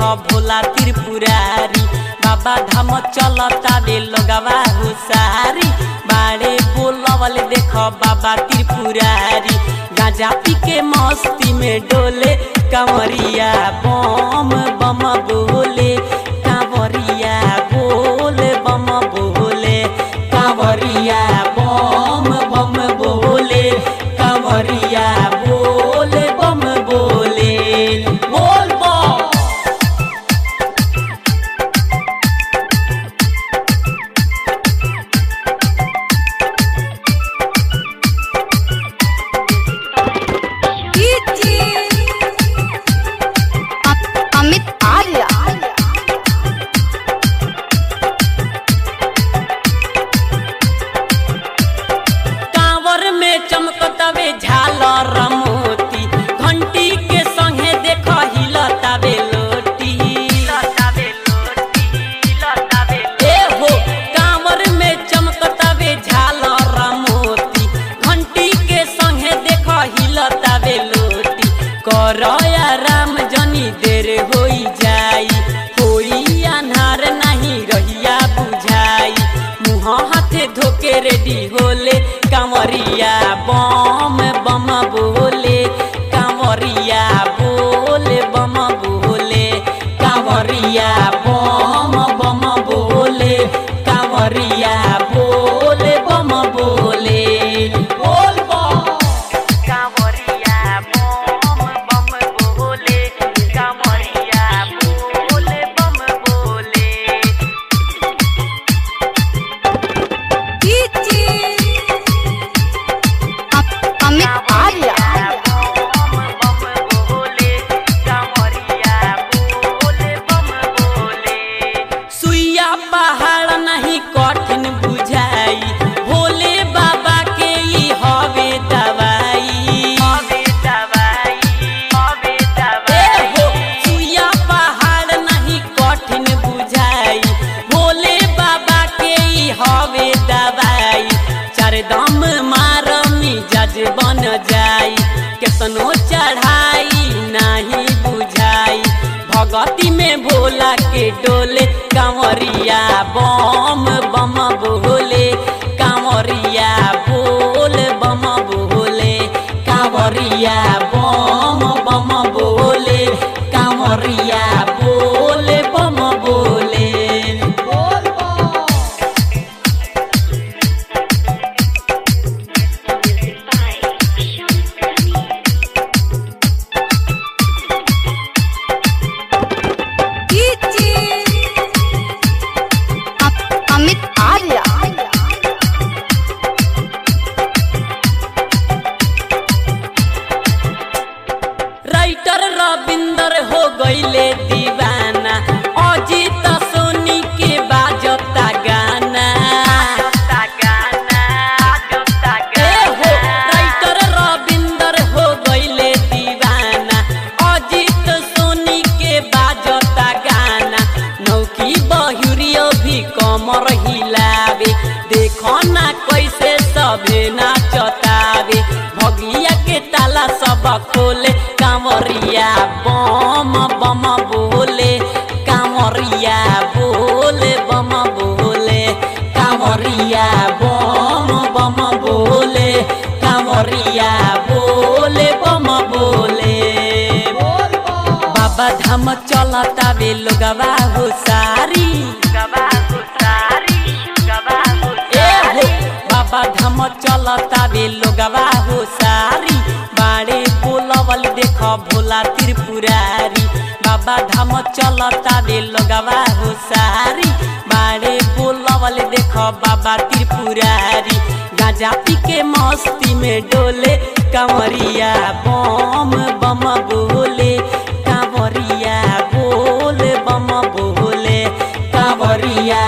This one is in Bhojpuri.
भोला त्रिपुरारी बाबा धाम चलता रे लोगवा हुसारी बाड़े बोलवल देख बाबा त्रिपुरारी गांजा पी के मस्ती में डोले कंवरिया बम बम बोले कांवरिया बोले बम बोले कांवरिया बम बम बोले कांवरिया बोले बम बोले बोल बम अमित आर्या कांवर में चमकतवे झालर मोती घंटी के संगे देख हिलतावे लोटी ए हो कांवर में चमकतवे झालर मोती घंटी के संगे देख हिलतावे लोटी करया राम जनी देर होई जाई होई अन्हार नहीं रहिया बुझाई मुँह हाथे धोके रेडी होले कांवरिया बम बम बोले कांवरिया बोले बम बोले कांवरिया बम बम बोले कांवरिया बोले बम बोले बोल बम कांवरिया बम बम बोले कांवरिया बोले बम बोले अमित आर्या सुइया पहाड़ नहीं कठिन बुझाई भोले बाबा के ई हवे दवाई ए हो, सुइया पहाड़ नहीं कठिन बुझाई भोले बाबा के ई हवे दवाई चार दम मार मिजाज बन जाई केतनो चढ़ाई नहीं बुझाई भगती में भोला के डोले कांवरिया बम बम बोले कांवरिया बोल बम बोले कांवरिया बम बम बोले कांवरिया बोले बम बोले बोल बम अमित आर्या राइटर रविंदर हो गईले दीवाना अजीत सोनी के बाजता गाना ए हो, राइटर रविंदर हो गईले दीवाना अजीत सोनी के बाजता गाना नौकी बहुरियो भी कमर हिलावे देखो ना कैसे सभे नाचतावे भगिया के ताला सब खोले कांवरिया बम बम बोले कांवरिया बोले बम बोले कांवरिया बम बम बोले कांवरिया बोले बम बोले बाबा धाम चलता बे लोगवा हो सारी ए हो, बाबा धाम चलता बे लोगवा हो सारी बाड़े बोलवल देख भोला त्रिपुरारी बाबा धाम चलता बे लोगवा हो सारी बाड़े बोलवल देख बाबा त्रिपुरारी गांजा पी के मस्ती में डोले कंवरिया बम बम बोले कांवरिया बोले बम बोले कांवरिया